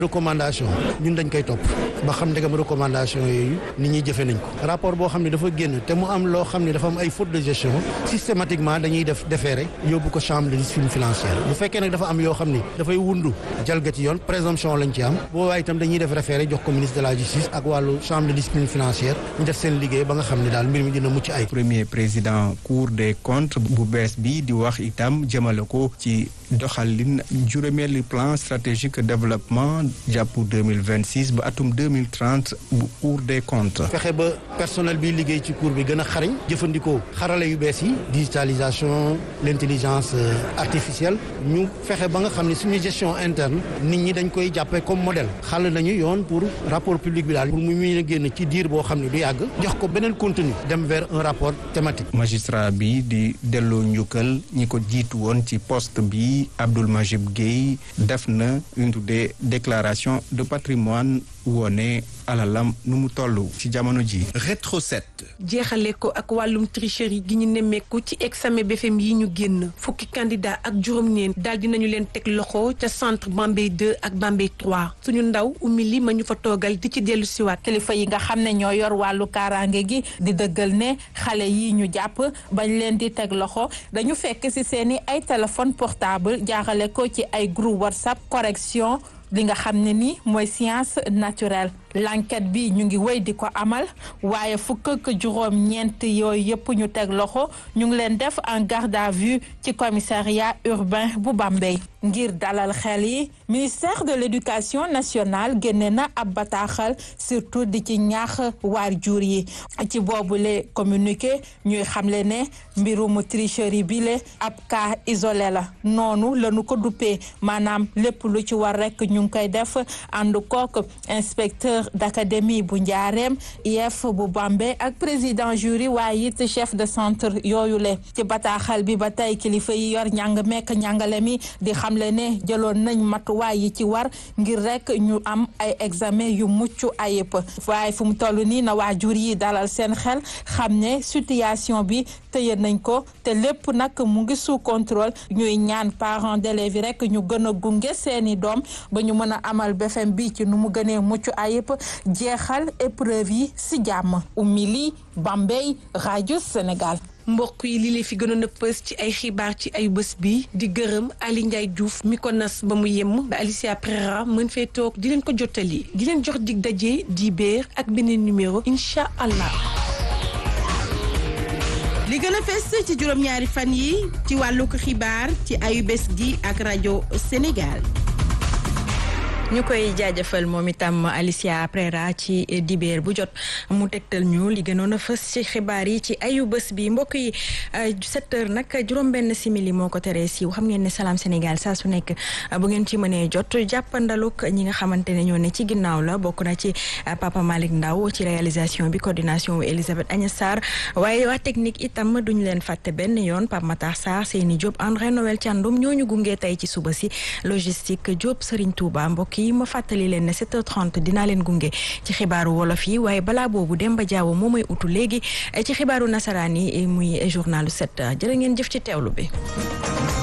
recommandation ñun dañ koy topp ba xam ndegam recommandation yooyu nit ñi jëfe nañ ko rapport boo xam ne dafa génn te mu am loo xam ne dafa am ay faute de gestion systématiquement dañuy def déféré yóbbu ko chambre de discipline financière bu fekkee nag dafa am yoo xam ni dafay wundu jalgati yoon présomption lañ ci am boobaa itam dañuy def référé jox ko ministre de la justice ak wàllu chambre de discipline financière ñu def seen liggéey ba nga xam ne daal mbir mi dina mucc ay premier président cour des comptes bu bees bi di wax itam jëmale ko ci doxalin juróomeelu plan stratégique développement jàpp 2026 ba atum 2030 bu cour des comptes. fexe ba personnel bi liggéey ci cour bi gën a xarañ jëfandikoo xarala yu bees yi digitalisation l'intelligence artificielle ñu fexe ba nga xam ne suñu gestion interne nit ñi dañ koy jàppee comme modèle xàll nañu yoon pour rapport public bi daal pour mu mun a génn ci diir boo xam ne du yàgg jox ko beneen contenu dem vers un rapport thématique. magistrat bi di delloo njukkal ñi ko jiitu woon ci poste bi Abdoul Majib Gueye def na une tuddee déclaration de patrimoine woone alalam nu mu toll ci jamono ji rétro 7 jeexale ko ak wàllum tricherie gi ñu nemmeeku ci examen BFEM yi ñu génn fukki candidat ak juróom-ñeent daal dinañu leen teg loxo ca centre Bambey 2 ak Bambey 3 suñu ndaw ummi li ma ñu fa toogal di ci dellu siwaat kilifa yi nga xam ne ñoo yor wàllu kaaraange gi di dëggal ne xale yi ñu jàpp bañ leen di teg loxo dañu fekk ci seeni ay téléphone portable jaaxale ko ci ay groupe WhatsApp correction li nga xam ne ni mooy science naturelle l'enquête bi ñu ngi wéy di ko amal waaye fukk ak juróom ñeent yooyu yëpp ñu teg loxo ñu ngi leen def en garde à vue ci commissariat urbain bu Bambey ngir dalal xel yi ministère de l'éducation nationale génne na ab bataaxal surtout di ci ñaax waajur yi ci boobule communiqué ñuy xamle ne mbirum tricherie bi le ab cas isolé la noonu lañu ko duppee maanaam lépp lu ci war rek ñu ngi koy def ànd kook inspecteur d'académie bu njaareem IEF bu Bambey ak président jury waaye it chef de centre yooyu le ci bataaxal bi ba tey kilifa yi yor njàng mekk njàngale mi di xamle ne jëloon nañ matuwaay yi ci war ngir rek ñu am ay examen yu mucc ayib waaye fu mu toll nii na waajur yi dalal seen xel xam ne situation bi tëye nañ ko te lépp nag mu ngi sous contrôle ñuy ñaan parents d'élèves yi rek ñu gën a gunge seeni doom ba ñu mën a amal BFEM bi ci nu mu gënee mucc ayib jeexal épreuve yi si jàmm Oumy Bambey rajo Sénégal. mbokk yi li leen fi gënoon a pës ci ay xibaar ci ay bés bi di gërëm Ali Ndiaye Diouf mi ko nas ba mu yemm ba Alicia Prera mën fee toog di leen ko jottali di leen jox dig daje di béer ak beneen numéro incha allah. li gën a fes ci juróom-ñaari fan yi ci wàllu xibaar ci ayu bés gi ak rajo Sénégal. ñu koy jaajëfal moom itam Alicia Prera ci dibeer bu jot mu tegtal ñu li gënoon a fës ci xibaar yi ci ayu bés bi mbokk yi sept heures nag juróom-benn simili moo ko teree siiw xam ngeen ne Salam Sénégal saa su nekk bu ngeen ci mënee jot jàppandaluk ñi nga xamante ne ñoo ne ci ginnaaw la bokk na ci Papa Malick Ndaw ci réalisation bi coordination wu Elisabeth Agnès Sarr waaye waa technique itam duñ leen fàtte benn yoon Pape Matar Sarr Seyni Diop André Noël Thiandoum ñooñu gunge tey ci suba si logistique Diop Serigne Touba mbokk yi ma fàttali leen ne 7h30 dinaa leen gunge ci xibaaru wolof yi waaye balaa boobu Demba Diawo moo may utu léegi ci xibaaru nasaraan yi muy journalu 7 jërë ngeen jëf ci teewlu bi